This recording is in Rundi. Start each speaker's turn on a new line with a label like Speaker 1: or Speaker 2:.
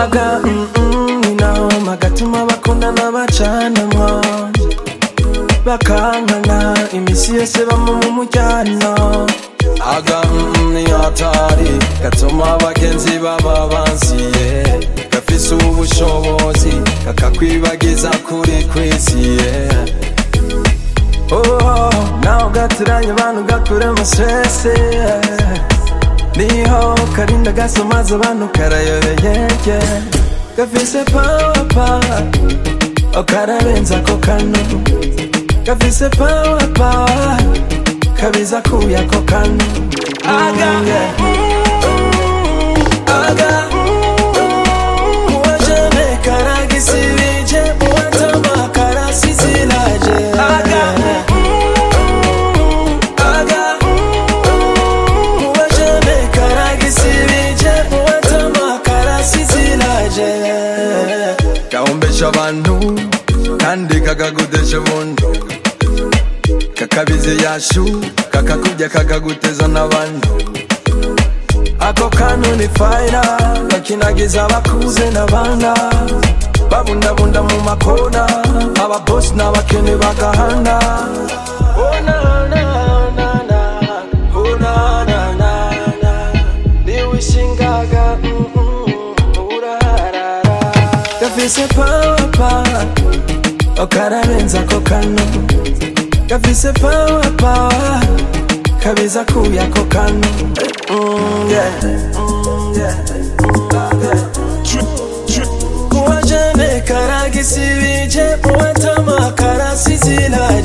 Speaker 1: aga mm, mm, ni noma gatuma bakundana bacanamwo bakankana imisi yose bama mu mujyano aga mm, ni hatari gatuma abagenzi baba bansiye gafise ubushobozi kakakwibagiza kuri kwisiye oh, naho gaturanye abantu gakuremo stress niho karinda gasomaza abantu karayobeye gafise power power okararenza ko kano gafise power power kabiza kuya ko kano aga aga uwajene karagisibije uwatama karasisilaje aga aga uwajene karagisibije uwatama karasisilaje gahombesha abantu kandi kakagudeje bundu kakabize yashu kakakujya kakaguteza n'abantu ako kantu ni fayira bakinagiza abakuze n'abana babundabunda mu makona ababosi n'abakene bagahana Oh, na, na, na, na. Oh, na, na, na, na. niwishingaga mm, mm, urarara gafise power power okararenza ko kano gafise power power kabiza kuya ko kano mm, yeah. mm, yeah. uwajene karagisibije uwatama karasizila